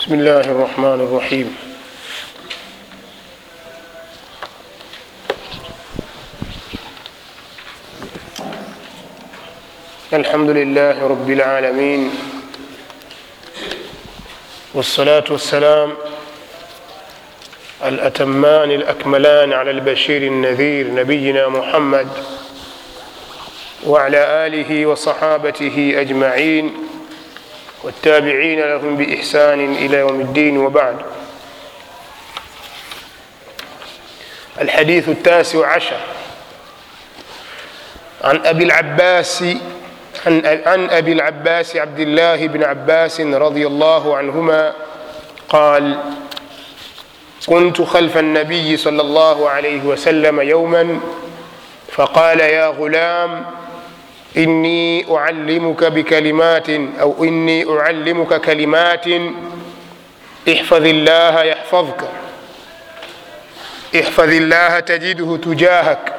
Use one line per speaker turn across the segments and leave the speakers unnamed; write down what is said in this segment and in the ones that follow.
بسم الله الرحمن الرحيم الحمد لله رب العالمين والصلاة والسلام الأتمان الأكملان على البشير النذير نبينا محمد وعلى آله وصحابته أجمعين والتابعين لهم بإحسان إلى يوم الدين وبعد الحديث التاسع عشر عن أبي العباس عن, عن أبي العباس عبد الله بن عباس رضي الله عنهما قال كنت خلف النبي صلى الله عليه وسلم يوما فقال يا غلام إني أعلمك بكلمات أو إني أعلمك كلمات احفظ الله يحفظك احفظ الله تجده تجاهك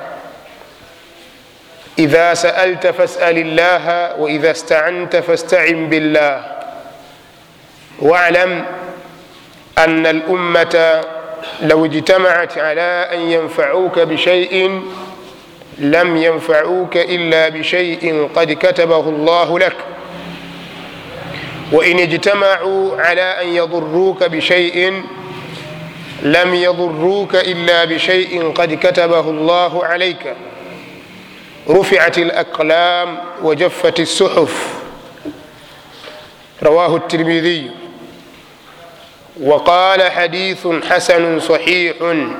إذا سألت فاسأل الله وإذا استعنت فاستعن بالله واعلم أن الأمة لو اجتمعت على أن ينفعوك بشيء لم ينفعوك إلا بشيء قد كتبه الله لك وإن اجتمعوا على أن يضروك بشيء لم يضروك إلا بشيء قد كتبه الله عليك رفعت الأقلام وجفت الصحف رواه الترمذي وقال حديث حسن صحيح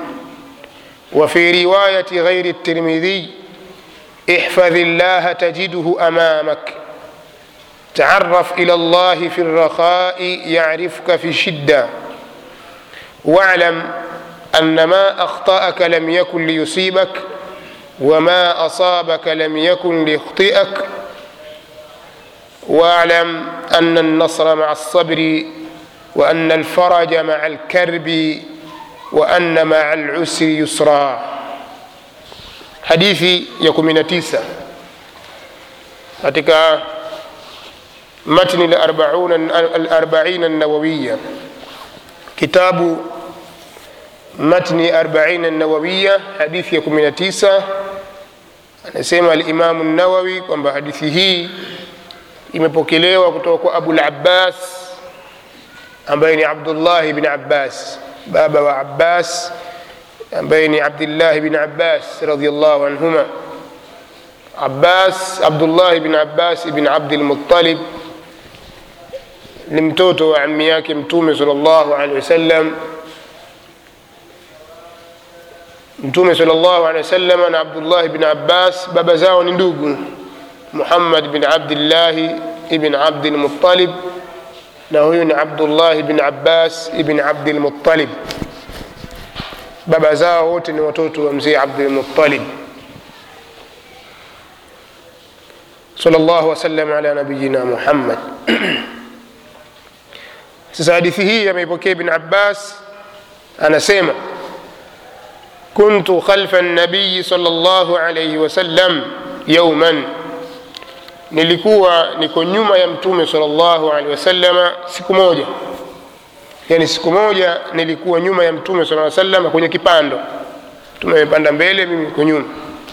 وفي رواية غير الترمذي احفظ الله تجده أمامك تعرف إلى الله في الرخاء يعرفك في الشدة واعلم أن ما أخطأك لم يكن ليصيبك وما أصابك لم يكن ليخطئك واعلم أن النصر مع الصبر وأن الفرج مع الكرب وأن مع العسر يسرا hadithi ya 19 katika matni al-arba'in an-nawawiyya kitabu matni 40 an-nawawiyya hadithi ya 19 anasema al-Imam an-Nawawi kwamba hadithi hii imepokelewa kutoka kwa Abu al-Abbas ambaye ni Abdullah ibn Abbas baba wa Abbas ambaye ni Abdullah ibn Abbas radhiyallahu anhuma Abbas Abdullah ibn Abbas ibn Abd al-Muttalib ni mtoto wa ammi yake mtume sallallahu alaihi wasallam mtume sallallahu alaihi wasallam na Abdullah ibn Abbas baba zao ni ndugu Muhammad bin Abdullah ibn Abd al-Muttalib na huyu ni Abdullah ibn Abbas ibn Abd al-Muttalib baba zao wote ni watoto wa mzee Abdul Muttalib sallallahu wasallam ala nabiyina Muhammad sasa hadithi hii ameipokea ibn Abbas anasema kuntu khalfa an-nabiy sallallahu alayhi wasallam yawman nilikuwa niko nyuma ya mtume sallallahu alaihi wasallam siku moja yani siku moja nilikuwa nyuma ya mtume sala sallam kwenye kipando mtume amepanda mbele mimi niko nyuma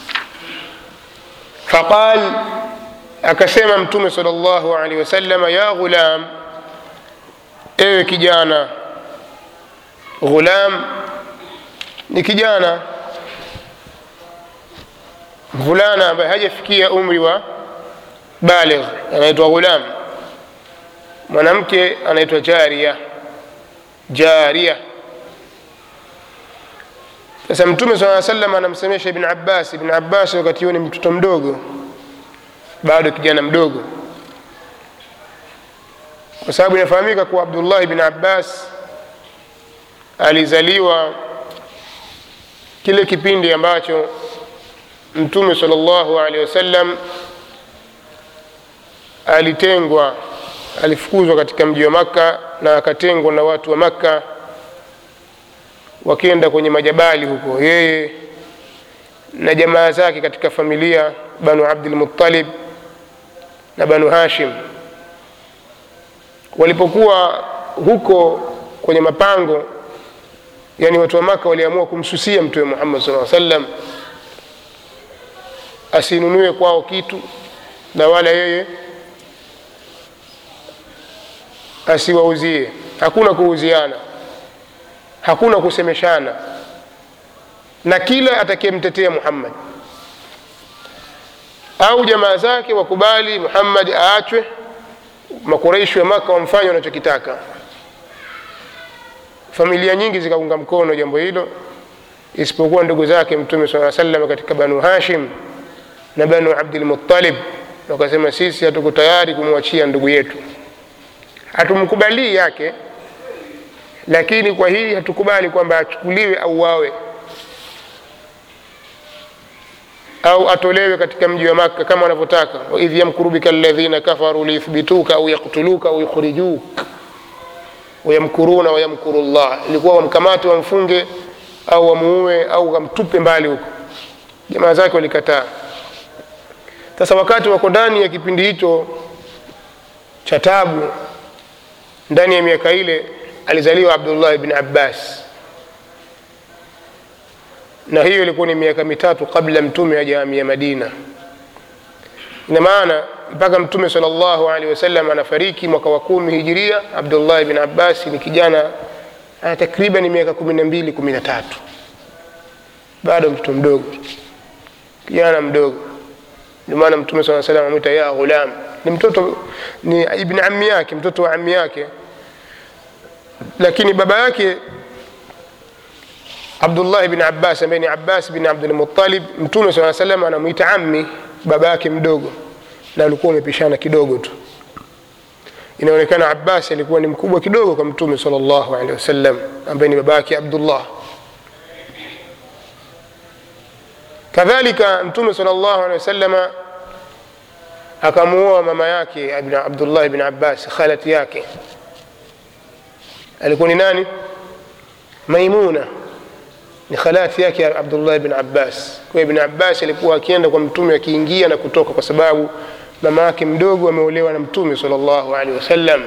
faqal akasema mtume sallallahu alaihi wasallam ya ghulam ewe kijana ghulam ni kijana mvulana ambaye hajafikia umri wa baligh anaitwa ghulam mwanamke anaitwa jaria jaria sasa mtume saa salam anamsemesha ibn abbas ibn abbas wakati huo ni mtoto mdogo bado kijana mdogo kwa sababu inafahamika kuwa abdullah ibn abbas alizaliwa kile kipindi ambacho mtume sal llahu alehi wasallam alitengwa alifukuzwa katika mji wa makka na akatengwa na watu wa makka wakienda kwenye majabali huko yeye na jamaa zake katika familia banu abdilmuttalib na banu hashim walipokuwa huko kwenye mapango yani watu wa maka waliamua kumsusia mtume muhammad saa sallam asinunue kwao kitu na wala yeye asiwauzie hakuna kuuziana hakuna kusemeshana na kila atakayemtetea muhammad au jamaa zake wakubali muhammad aachwe makureishi wa maka wamfanye wanachokitaka familia nyingi zikaunga mkono jambo hilo isipokuwa ndugu zake mtume saa salam katika banu hashim na banu abdilmuttalib wakasema sisi hatuko tayari kumwachia ndugu yetu hatumkubalii yake lakini kwa hili hatukubali kwamba achukuliwe au wawe au atolewe katika mji wa makka kama wanavyotaka waidh yamkuru bika ladhina kafaru liyuthbituka au yaktuluka au yukhrijuk wayamkuruna wayamkuru llah ilikuwa wamkamate wamfunge au wamuue au wamtupe mbali huko jamaa zake walikataa sasa wakati wako ndani ya kipindi hicho cha tabu ndani ya miaka ile alizaliwa abdullah bni abbas na hiyo ilikuwa ni miaka mitatu kabla mtume hajahamia madina ina maana mpaka mtume sal llahu alehi wasallam anafariki mwaka wa kumi hijiria abdullah bn abbas ni kijana ana takriban miaka kumi na mbili kumi na tatu bado mtoto mdogo kijana mdogo ndio maana mtume saa salam amwita ya ghulam ni mtoto ni ibni ami yake mtoto wa ami yake lakini baba yake abdullah bni abbas ambaye ni abbas bin abdulmutalib mtume saa salam anamwita ammi baba yake mdogo na alikuwa umepishana kidogo tu inaonekana abbas alikuwa ni mkubwa kidogo kwa mtume sal llahu alehi wasallam ambaye ni baba yake abdullah kadhalika mtume sal llahu alehi wasalama akamuoa mama yake abdullah bni abbas khalati yake alikuwa ni nani maimuna ni khalati yake abdullah bn abbas kwa ibn abbas alikuwa akienda kwa mtume akiingia na kutoka kwa sababu mama yake mdogo ameolewa na mtume sal llahu alehi wasallam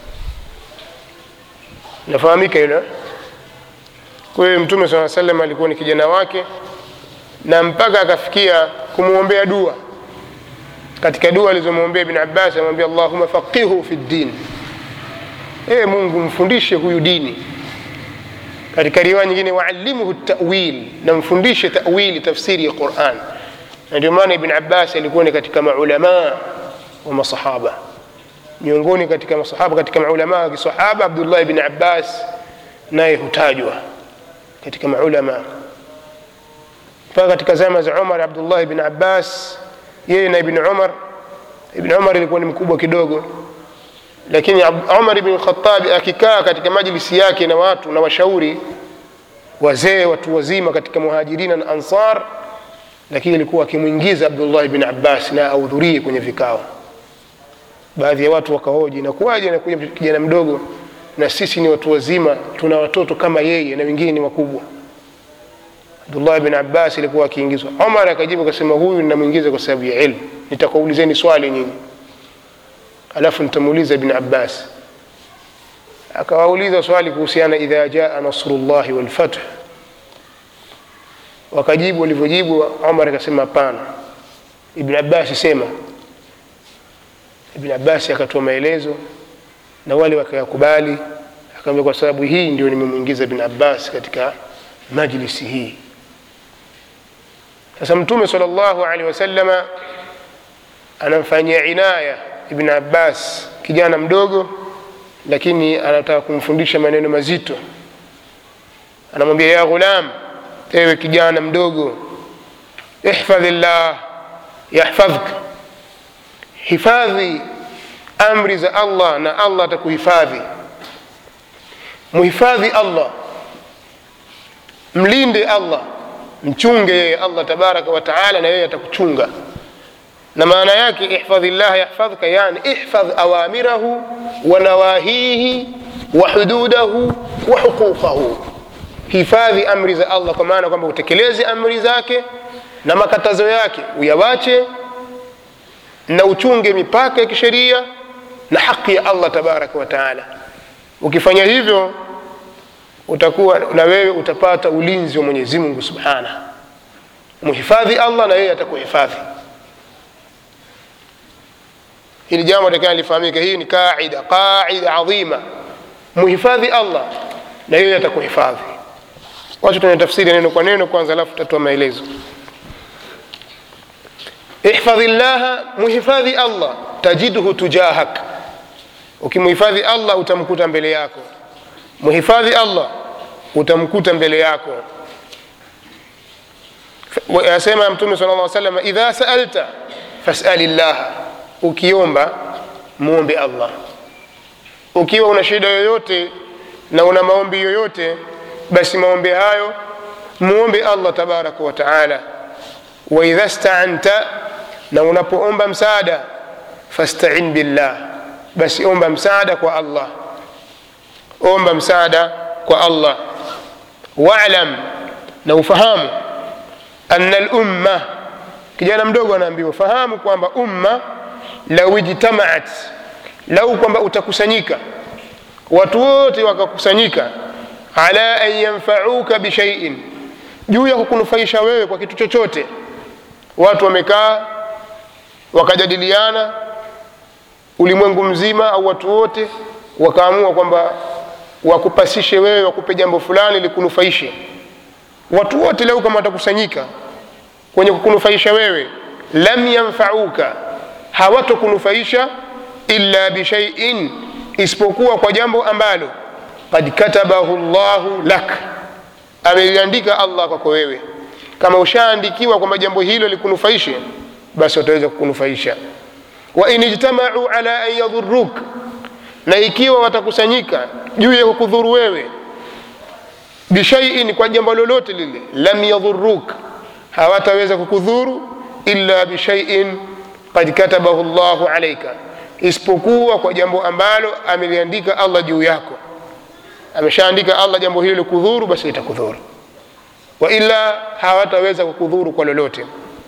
nafahamika hilo kwa hiyo mtume saa salam alikuwa ni kijana wake na mpaka akafikia kumwombea dua katika dua alizomwombea ibn abbas amwambia allahuma faqihu fi ddin ee mungu mfundishe huyu dini katika riwaya nyingine waalimuhu tawil na mfundishe tawili tafsiri ya quran na ndio maana ibn abbas alikuwa ni katika maulamaa wa masahaba miongoni katika masahaba katika maulamaa wa kisahaba abdullah ibn abbas naye hutajwa katika maulamaa mpaka katika zama za umar abdullah ibn abbas yeye na ibn umar ibn umar ilikuwa ni mkubwa kidogo lakini umar ibn khatabi akikaa katika majlisi yake na watu na washauri wazee watu wazima katika muhajirina na ansar lakini ilikuwa akimwingiza abdullah ibn abbas na ahudhurie kwenye vikao baadhi ya watu wakahoji nakuwaje anakuja kijana mdogo na sisi ni watu wazima tuna watoto kama yeye na wengine ni wakubwa abdullah bin abbas ilikuwa akiingizwa omar akajibu akasema huyu ninamwingiza kwa sababu ya ilmu nitakuulizeni swali nyinyi alafu nitamuuliza ibn abbas akawauliza swali kuhusiana idha jaa nasrullahi walfath wakajibu walivyojibu omar akasema hapana ibn abbas sema ibn abbas akatoa maelezo na wale wakayakubali akaambia kwa sababu hii ndio nimemwingiza ibn abbas katika majlisi hii sasa mtume sal llahu alehi wasalama anamfanyia inaya ibn abbas kijana mdogo lakini anataka kumfundisha maneno mazito anamwambia ya ghulam ewe kijana mdogo ihfadh llah yahfadhka hifadhi amri za allah na allah atakuhifadhi muhifadhi allah mlinde allah mchunge yeye allah tabaraka wataala na yeye atakuchunga na maana yake ihfadhi llah yahfadhka yani ihfadh awamirahu wa nawahihi wa hududahu wa huquqahu hifadhi amri za allah kwa maana kwamba utekeleze amri zake na makatazo yake uyawache na uchunge mipaka ya kisheria na haki ya allah tabaraka wataala ukifanya hivyo utakuwa na wewe utapata ulinzi wa mwenyezi mungu subhanahu mhifadhi allah na yeye atakuhifadhi hili jambo takana lifahamike hii ni qaida qaida adhima mhifadhi allah na yeye atakuhifadhi wacha tuna tafsiri neno kwa neno kwanza alafu tutatoa maelezo ihfadhi llaha muhifadhi allah tajidhu tujahak ukimhifadhi allah utamkuta mbele yako muhifadhi allah utamkuta mbele yako asema mtume sala llah salam idha saalta fasali llaha ukiomba muombe allah ukiwa una shida yoyote na una maombi yoyote basi maombi hayo muombe allah tabaraka wa taala waidha staanta na unapoomba msaada fastain billah basi omba msaada kwa allah omba msaada kwa allah walam na ufahamu ana lumma kijana mdogo anaambiwa fahamu kwamba umma lau ijtamaat lau kwamba utakusanyika watu wote wakakusanyika ala an yanfauka bishaiin juu ya kukunufaisha wewe kwa kitu chochote watu wamekaa wakajadiliana ulimwengu mzima au watu wote wakaamua kwamba wakupasishe wewe wakupe jambo fulani likunufaishe watu wote leo kama watakusanyika kwenye kukunufaisha wewe lam yanfauka hawatokunufaisha illa bishaiin isipokuwa kwa jambo ambalo kad katabahu llahu lak ameliandika allah kwako wewe kama ushaandikiwa kwamba jambo hilo likunufaishe basi wataweza kukunufaisha wa in ijtamau ala an yadhuruk na ikiwa watakusanyika juu ya kukudhuru wewe bishaiin kwa jambo lolote lile lam yadhuruk hawataweza kukudhuru illa bishaiin kad katabahu llahu alaika isipokuwa kwa jambo ambalo ameliandika allah juu yako ameshaandika allah jambo hilo likudhuru basi litakudhuru waila hawataweza kukudhuru kwa lolote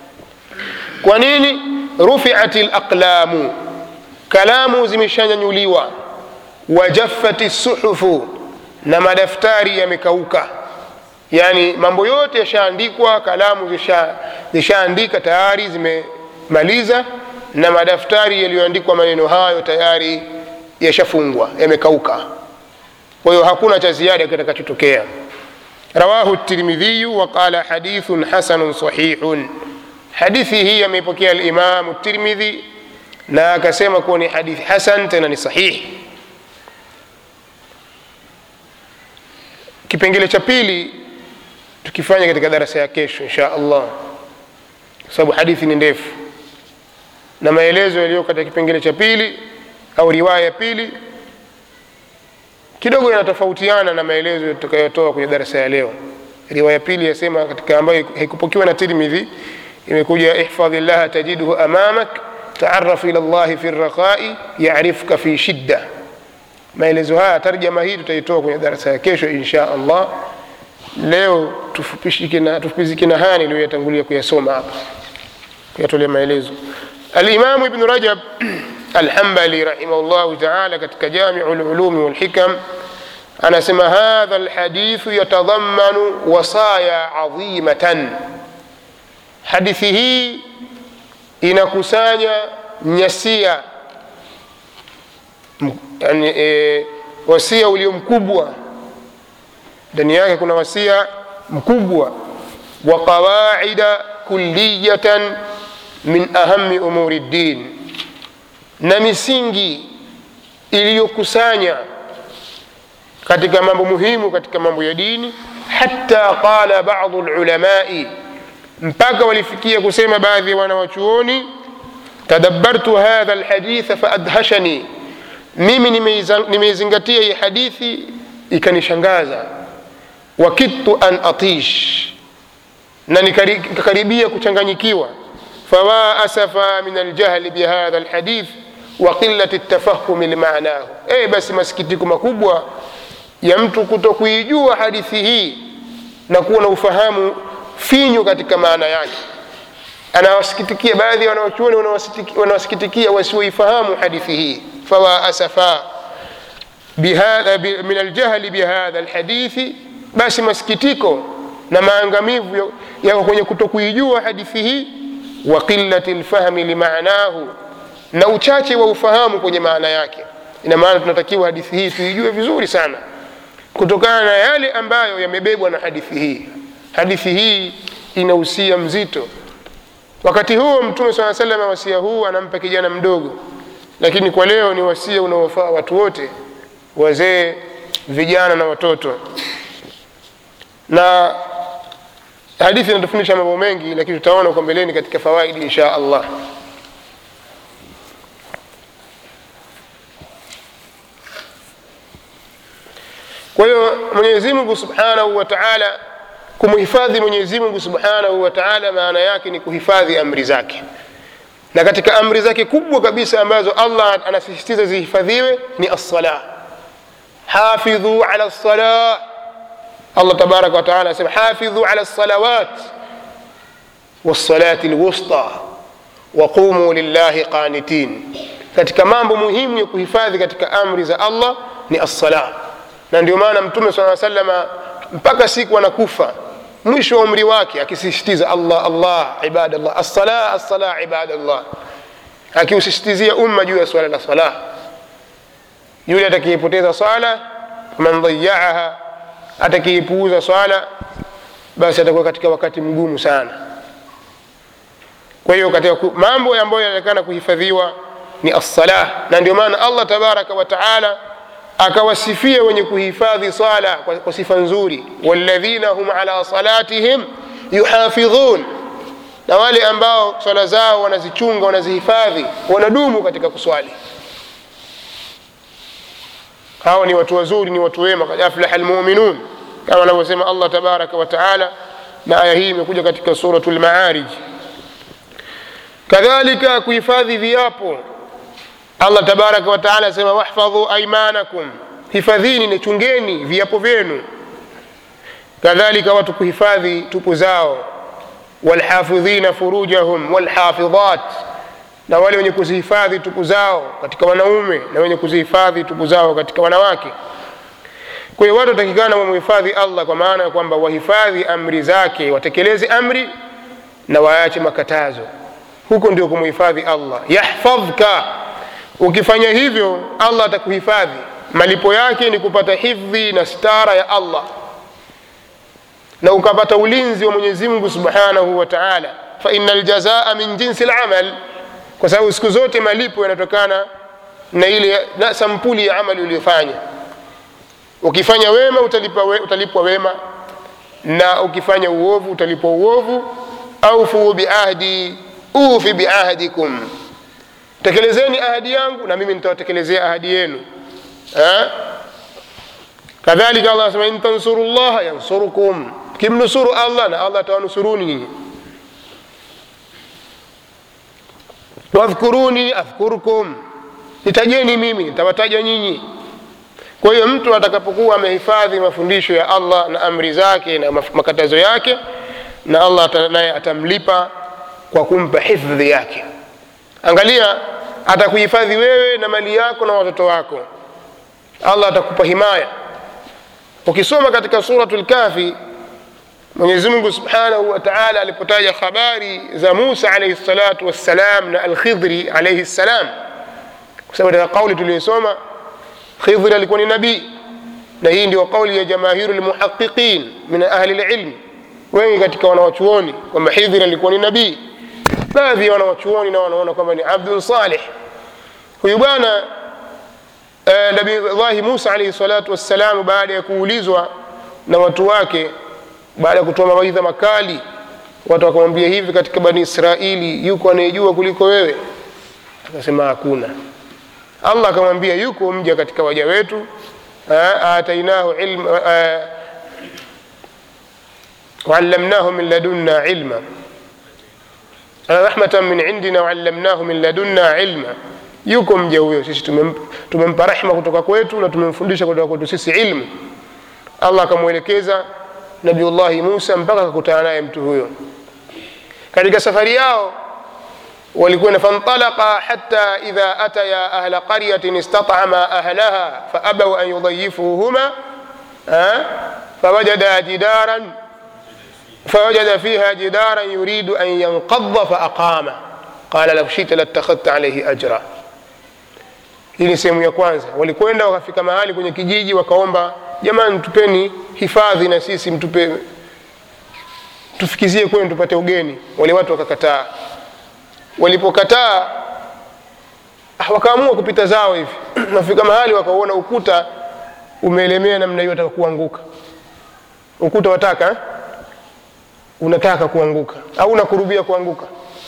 kwa nini rufiat laqlamu kalamu zimeshanyanyuliwa wajaffat suhufu na madaftari yamekauka yani mambo yote yashaandikwa kalamu zishaandika tayari zimemaliza na madaftari yaliyoandikwa maneno hayo tayari yashafungwa yamekauka kwa hiyo hakuna cha ziada kitakachotokea rawahu tirmidhiyu waqala hadithun hasanun sahihun hadithi hii ameipokea alimamu tirmidhi na akasema kuwa ni hadithi hasan tena ni sahihi kipengele cha pili tukifanya katika darasa ya kesho insha allah kwa sababu hadithi ni ndefu na maelezo yaliyo katika kipengele cha pili au riwaya ya pili kidogo yanatofautiana na maelezo tutakayotoa kwenye darasa ya leo riwaya pili yasema katika ambayo haikupokewa na tirmidhi imekuja ihfadhi llaha tajidhu amamak taaraf ila llahi fi raqai yarifka fi shidda maelezo haya tarjama hii tutaitoa kwenye darasa ya kesho insha allah leo tufupishike na tufupizike na haya niliyoyatangulia kuyasoma hapa kuyatolea maelezo alimamu ibnu rajab alhambali rahimahullahu taala katika jamiu lulumi walhikam anasema hadha lhadithu yatadhamanu wasaya adhimatan hadithi hii inakusanya nyasia yani, e, wasia ulio mkubwa ndani yake kuna wasia mkubwa wa qawaida kulliyatan min ahami umuri ddin na misingi iliyokusanya katika mambo muhimu katika mambo ya dini hata qala badu lulamai mpaka walifikia kusema baadhi ya wanawachuoni tadabbartu hadha lhaditha faadhashani mimi nimeizingatia hii hadithi ikanishangaza wakidtu an atish na nikakaribia kuchanganyikiwa fawa asafa min aljahli bihadha lhadith wa qilati ltafahumi limanahu e basi masikitiko makubwa ya mtu kuto kuijua hadithi hii na kuwa na ufahamu finyu katika maana yake anawasikitikia baadhi ya wanaochuoni wanawasikitikia wasioifahamu hadithi hii fawa asafa bihadha bi- min aljahli bihadha alhadithi basi masikitiko na maangamivu ya- yako kwenye kutokuijua hadithi hii wa qillati lfahmi limaanahu na uchache wa ufahamu kwenye maana yake ina maana tunatakiwa hadithi hii tuijue vizuri sana kutokana na yale ambayo yamebebwa na hadithi hii hadithi hii ina usia mzito wakati huo mtume saa salam wasia huu anampa kijana mdogo lakini kwa leo ni wasia unaofaa watu wote wazee vijana na watoto na hadithi inatufundisha mambo mengi lakini tutaona kwa mbeleni katika fawaidi insha allah kwa hiyo mwenyezi mungu subhanahu wa taala kumhifadhi mwenyezi mungu subhanahu wa taala maana yake ni kuhifadhi amri zake na katika amri zake kubwa kabisa ambazo allah anasisitiza zihifadhiwe ni assala hafidhu ala lsala allah tabaraka wataala anasema hafidhu ala lsalawat wassalati lwusta waqumu lillahi qanitin katika mambo muhimu ya kuhifadhi katika amri za allah ni assala na ndio maana mtume saa salama mpaka siku anakufa mwisho wa umri wake akisisitiza allah allah ibadallah assala assala ibadallah akiusisitizia umma juu ya swala la sala yule atakayeipoteza swala man dhayaaha atakayeipuuza swala basi atakuwa katika wakati mgumu sana kwa hiyo katika ku- mambo ambayo yanatakana kuhifadhiwa ni assala na ndio maana allah tabaraka wa taala akawasifia wenye kuhifadhi swala kwa, kwa sifa nzuri walladhina hum ala salatihim yuhafidhun na wale ambao swala zao wanazichunga wanazihifadhi wanadumu katika kuswali hawa ni watu wazuri ni watu wema kad aflaha lmuminun kama anavyosema allah tabaraka wa taala na aya hii imekuja katika suratu lmaarij kadhalika kuhifadhi viapo allah tabaraka wa taala asema wahfadhu aimanakum hifadhini na chungeni viapo vyenu kadhalika watu kuhifadhi tupu zao walhafidhina furujahum walhafidhat na wale wenye kuzihifadhi tupu zao katika wanaume na wenye kuzihifadhi tupu zao katika wanawake kwa hiyo watu watakikana wamhifadhi allah kwa maana ya kwamba wahifadhi amri zake watekeleze amri na waache makatazo huko ndio kumhifadhi allah yahfadhka ukifanya hivyo allah atakuhifadhi malipo yake ni kupata hifdhi na stara ya allah na ukapata ulinzi wa mwenyezi mungu subhanahu wa taala faina ljazaa min jinsi lamal kwa sababu siku zote malipo yanatokana na ile na sampuli ya amali uliyofanya ukifanya wema utalipwa, we, utalipwa wema na ukifanya uovu utalipwa uovu aufuu biahdi ufi biahdikum tekelezeni ahadi yangu na mimi nitawatekelezea ahadi yenu eh? kadhalika allah anasema in tansuru llaha yansurukum kimnusuru allah na allah atawanusuruni nyinyi wadhkuruni adhkurkum nitajeni mimi nitawataja nyinyi kwa hiyo mtu atakapokuwa amehifadhi mafundisho ya allah na amri zake na maf- makatazo yake na allah ata- naye atamlipa kwa kumpa hifdhi yake angalia atakuhifadhi wewe na mali yako na watoto wako allah atakupa himaya ukisoma katika suratu lkafi mwenyezi mungu subhanahu wa taala alipotaja habari za musa alaihi salatu wassalam na alkhidri alaihi ssalam kwa sababu katika kauli tuliyosoma khidri alikuwa ni nabii na hii ndio kauli ya jamaahiru lmuhaqiqin min ahli lilmi wengi katika wanawachuoni kwamba hidhri alikuwa ni nabii baadhi ya wanawachuoni na wanaona kwamba ni abdun salih huyu bwana eh, nabillahi musa alaihi salatu wassalam baada ya kuulizwa na watu wake baada ya kutoa mawaidha makali watu wakamwambia hivi katika bani israili yuko anayejua kuliko wewe akasema hakuna allah akamwambia yuko mja katika waja wetu eh, atainahu ilma eh, waallamnahu min ladunna ilma rahmatan min indina waallamnahu min ladunna ilma yuko mja huyo sisi tumempa, tumempa rehma kutoka kwetu na tumemfundisha kutoka kwetu sisi ilmu allah akamwelekeza nabiullahi musa mpaka akakutana naye mtu huyo katika safari yao walikwenda fantalaqa hatta idha ataya ahla qaryatin istat'ama ahlaha faabau an yudayifuhuma fawajada jidaran فوجد فيها جدارا يريد أن ينقض فأقامه قال لو شئت لاتخذت عليه أجرا hii ni sehemu ya kwanza walikwenda wakafika mahali kwenye kijiji wakaomba jamani tupeni hifadhi na sisi mtupe tufikizie kwenu tupate ugeni wale watu wakakataa walipokataa ah, wakaamua kupita zao hivi wafika mahali wakauona ukuta umeelemea namna hiyo wataka kuanguka ukuta wataka eh? unataka kuanguka au unakurubia kuanguka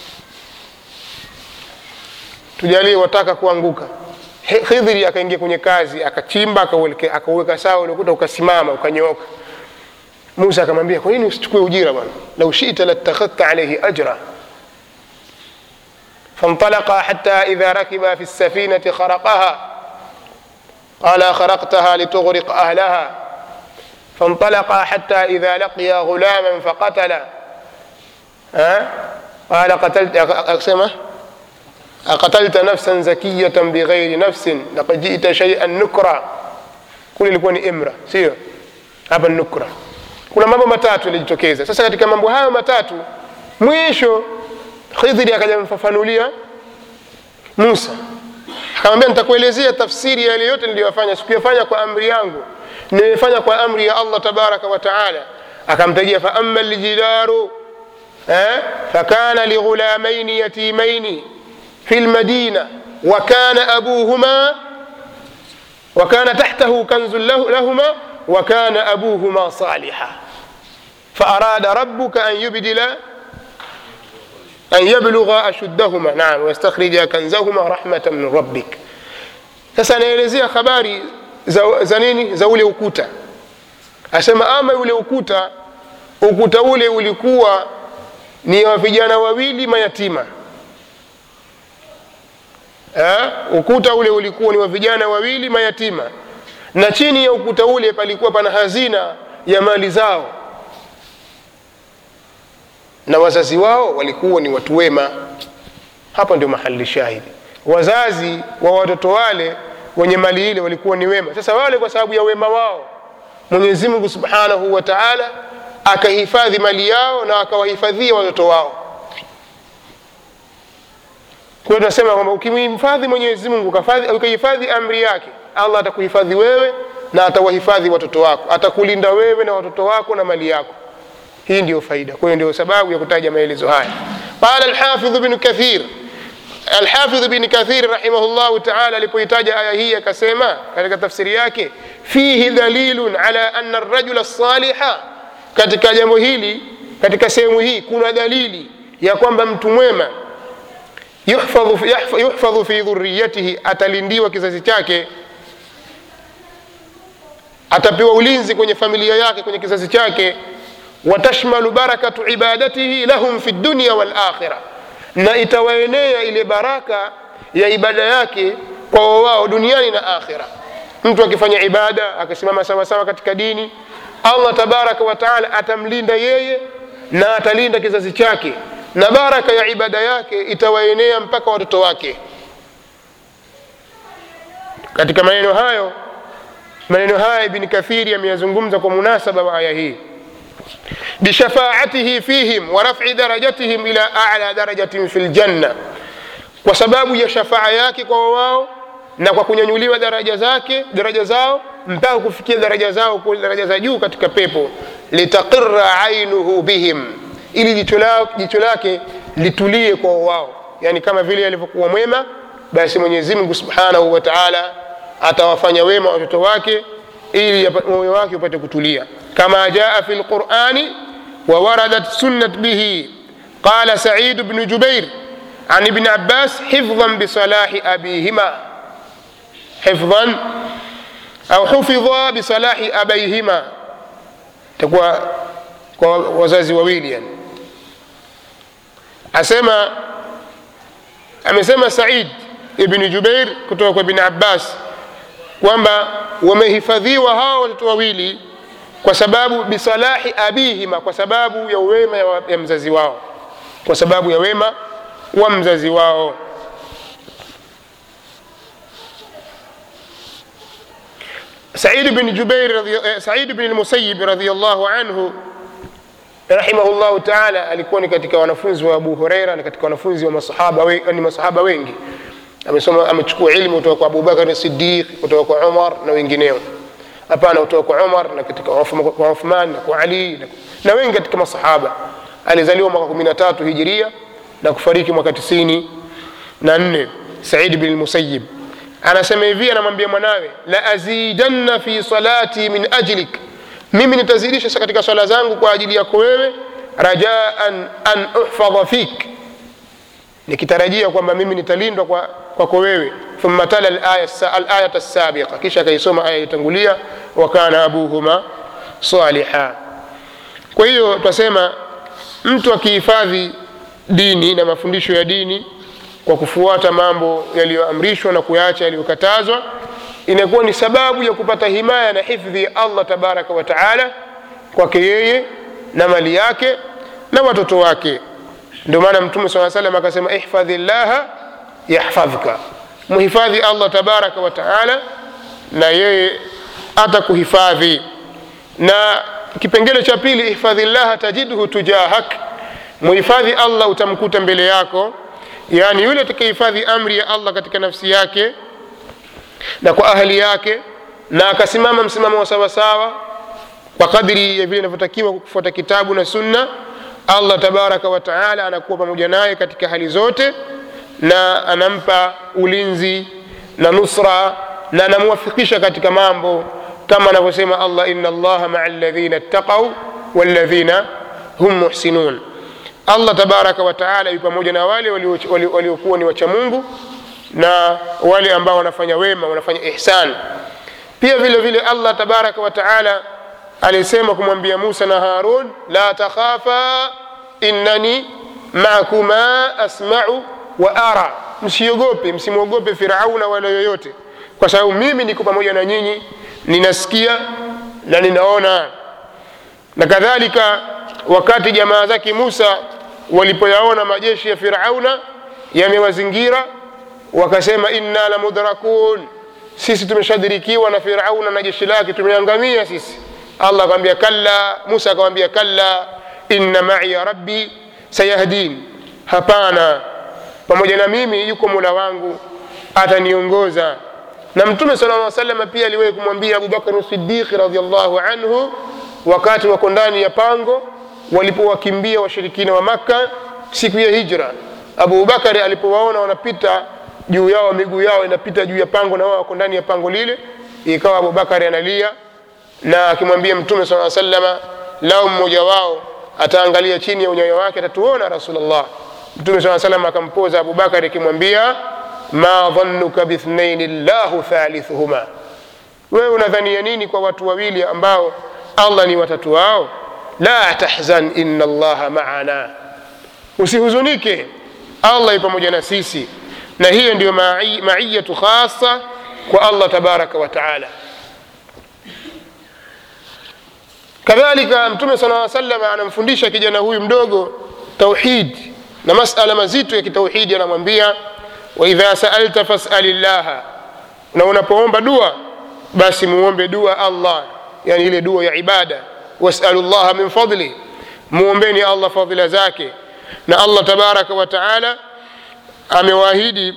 tujalie wataka kuanguka khidhiri akaingia kwenye kazi akachimba akauweka sawa ule ukuta ukasimama ukanyooka musa akamwambia kwa nini usichukue ujira bwana lau shita latakhadhta alaihi ajra فانطلقا حتى إذا ركبا في السفينة خرقها قال خرقتها لتغرق أهلها فانطلقا حتى إذا لقيا غلاما فقتلا ها قال قتلت أقسمه أقتلت نفسا زكية بغير نفس لقد جئت شيئا نكرا kule ilikuwa ni imra sio hapa ni nukra kuna mambo matatu yalijitokeza sasa katika mambo hayo matatu mwisho khidhiri akaja mfafanulia musa akamwambia nitakuelezea tafsiri ya yale yote niliyofanya sikuyafanya kwa amri yangu nimefanya kwa amri ya allah tabaraka wa taala akamtajia faama ljidaru eh, fakana lighulamaini yatimaini في المدينة وكان أبوهما وكان تحته كنز له لهما وكان أبوهما صالحا فأراد ربك أن يبدل أن يبلغ أشدهما نعم ويستخرج كنزهما رحمة من ربك sasa anaelezea habari za, za nini za ule ukuta asema ama ule ukuta ukuta ule ulikuwa ni wa vijana wawili mayatima Ha? ukuta ule ulikuwa ni wa vijana wawili mayatima na chini ya ukuta ule palikuwa pana hazina ya mali zao na wazazi wao walikuwa ni watu wema hapa ndio mahali shahidi wazazi wa watoto wale wenye mali ile walikuwa ni wema sasa wale kwa sababu ya wema wao mwenyezi mungu subhanahu wa taala akahifadhi mali yao na akawahifadhia watoto wao kwa hiyo tunasema kwamba ukimhifadhi mwenyezi mungu ukahifadhi amri yake allah atakuhifadhi wewe na atawahifadhi watoto wako atakulinda wewe na watoto wako na mali yako hii ndio faida kwa hiyo ndio sababu ya kutaja maelezo haya qala alhafidhu bnu kathir alhafidhu bni kathir rahimahullahu taala alipoitaja aya hii akasema katika tafsiri yake fihi dalilun ala ana rajula saliha katika jambo hili katika sehemu hii kuna dalili ya kwamba mtu mwema yuhfadhu, yuhfadhu fi dhuriyatihi atalindiwa kizazi chake atapewa ulinzi kwenye familia yake kwenye kizazi chake watashmalu barakatu ibadatihi lahum fi dunya walakhira na itawaenea ile baraka ya ibada yake kwa wao duniani na akhira mtu akifanya ibada akasimama sawasawa katika dini allah tabaraka wataala atamlinda yeye na atalinda kizazi chake na baraka ya ibada yake itawaenea mpaka watoto wake katika maneno hayo maneno haya ibni kathiri ameyazungumza kwa munasaba wa aya hii bishafaatihi fihim wa rafi darajatihim ila ala darajatin fi ljanna kwa sababu ya shafaa yake kwa wao na kwa kunyanyuliwa daraja zake daraja zao mpaka kufikia daraja zao daraja za juu katika pepo litaqira ainuhu bihim ili jicho lake litulie kwa wao yani kama vile alivyokuwa mwema basi mwenyezi mungu subhanahu wa taala atawafanya wema watoto wake ili moyo wake upate kutulia kama jaa fi lqurani ووردت سنت به قال سعيد بن جبير عن ابن عباس حفظا بصلاح أبيهما حفظا أو حفظا بصلاح أبيهما تقوى wazazi wawili yani asema amesema said ibni jubair kutoka kwa ibni abbas kwamba wamehifadhiwa hawa watoto wawili kwa sababu bisalahi abihima kwa sababu ya wema ya mzazi wao kwa sababu ya wema wa mzazi wao said bin jubair radhi- eh, said bin lmusayib radiallahu anhu rahimahullahu taala alikuwa ni katika wanafunzi wa abu hureira na katika wanafunzi wa masahaba, we, ni masahaba wengi amesoma amechukua ilmu kutoka kwa abubakar sidiq kutoka kwa umar na wengineo hapana kutoka kwa umar na katika Uthma- kwa uthman na kwa ali na, na wengi katika masahaba alizaliwa mwaka 13 hijiria na kufariki mwaka 94 na nne said bin lmusayib anasema hivi anamwambia mwanawe la azidanna fi salati min ajlik mimi nitazidisha katika swala zangu kwa ajili yako wewe rajaan an uhfadha fik nikitarajia kwamba mimi nitalindwa kwa- kwako wewe thumma tala alaya- alayata sabiqa kisha akaisoma aya itangulia wa kana abuhuma saliha kwa hiyo twasema mtu akihifadhi dini na mafundisho ya dini kwa kufuata mambo yaliyoamrishwa na kuyaacha yaliyokatazwa inakuwa ni sababu ya kupata himaya na hifdhi ya allah tabaraka wa taala kwake yeye na mali yake na watoto wake ndio maana mtume saa salam akasema ihfadhi llaha yahfadhka muhifadhi allah tabaraka wa taala na yeye atakuhifadhi na kipengele cha pili ihfadhi llaha tajidhu tujahak muhifadhi allah utamkuta mbele yako yaani yule atakayehifadhi amri ya allah katika nafsi yake na kwa ahli yake na akasimama msimamo wa sawasawa kwa kadri ya vile inavyotakiwa kufuata kitabu na sunna allah tabaraka wa taala anakuwa pamoja naye katika hali zote na anampa ulinzi na nusra na anamwafikisha katika mambo kama anavyosema allah ina allaha maa ladhina ttaqau walladhina hum muhsinun allah tabaraka wa taala yu pamoja na wale walio- walio- waliokuwa ni wacha mungu na wale ambao wanafanya wema wanafanya ihsan pia vile vile allah tabaraka wa taala alisema kumwambia musa na harun la takhafa innani makuma asmau wa ara msiogope msimwogope firauna wala yoyote kwa sababu mimi niko pamoja na nyinyi ninasikia na ninaona na kadhalika wakati jamaa zake musa walipoyaona majeshi ya firauna yamewazingira wakasema inna la mudrakun sisi tumeshadirikiwa na firauna na jeshi lake tumeangamia sisi allah akamwambia kalla musa akamwambia kalla inna maiya rabbi sayahdin hapana pamoja na mimi yuko mola wangu ataniongoza na mtume sala lla salama pia aliwahi kumwambia abubakari sidiqi radiallahu anhu wakati wako ndani ya pango walipowakimbia washirikina wa makka siku ya hijra abubakari alipowaona wanapita juu yao miguu yao inapita juu ya pango na wao wako ndani ya pango lile ikawa abubakari analia na akimwambia mtume saa salama lao mmoja wao ataangalia chini ya unyayo wake atatuona rasulllah mtume saa salam akampoza abubakari akimwambia ma dhanuka bithnaini llahu thalithuhuma wewe unadhania nini kwa watu wawili ambao allah ni watatu wao la tahzan ina allaha maana usihuzunike allah yu pamoja na sisi na hiyo ndiyo mai- maiyatu khasa kwa allah tabaraka wa taala kadhalika mtume sala aa salam anamfundisha kijana huyu mdogo tauhid na masala mazito ya kitauhidi anamwambia waidha saalta fasali llaha na unapoomba dua basi muombe dua allah yani ile dua ya ibada wasalu llaha min fadli muombeni allah fadhila zake na allah tabaraka wa taala amewaahidi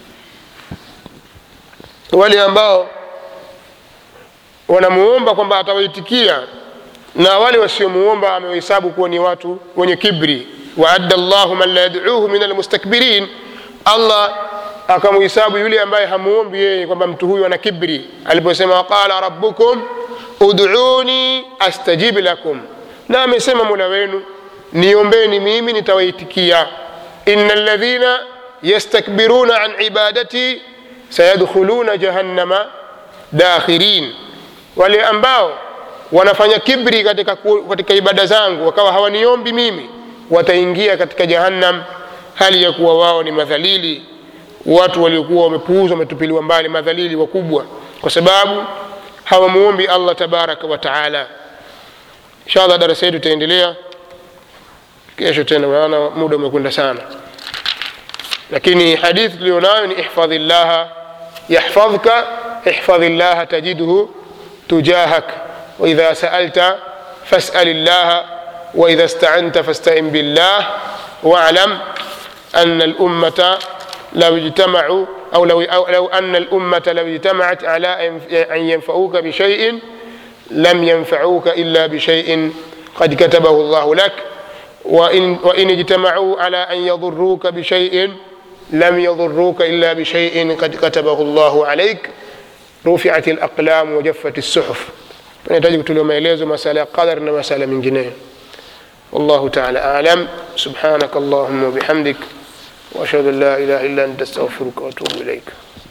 wale ambao wanamuomba kwamba atawaitikia na wale wasiomuomba amewahesabu kuwa ni watu wenye kibri waadda llahu man la yaduuhu min almustakbirin allah akamuhesabu yule ambaye hamuombi yeye kwamba mtu huyu ana kibri aliposema waqala rabbukum uduni astajib lakum na amesema mola wenu niombeni mimi nitawaitikia ina ladhina yastakbiruna an ibadati sayadkhuluna jahannama dakhirin wale ambao wanafanya kibri katika, ku- katika ibada zangu wakawa hawaniombi mimi wataingia katika jahannam hali ya kuwa wao ni madhalili watu waliokuwa wamepuuzwa wametupiliwa mbali madhalili wakubwa kwa sababu hawamuombi allah tabaraka wa taala inshallah darasa yetu itaendelea kesho tena maana muda umekwenda sana lakini hadithi tulionayo ni ihfadhi llaha yahfadhka ihfadhi llaha tajidhu tujahak waidha saalta fasal llaha waidha staanta fastain billah walam ana lummata لو اجتمعوا أو لو, أو لو أن الأمة لو اجتمعت على أن ينفعوك بشيء لم ينفعوك إلا بشيء قد كتبه الله لك وإن, وإن اجتمعوا على أن يضروك بشيء لم يضروك إلا بشيء قد كتبه الله عليك رفعت الأقلام وجفت الصحف نحتاج kutolewa maelezo masala ya qadar na masala mengineyo والله تعالى أعلم سبحانك اللهم وبحمدك وأشهد أن لا إله إلا أنت أستغفرك وأتوب إليك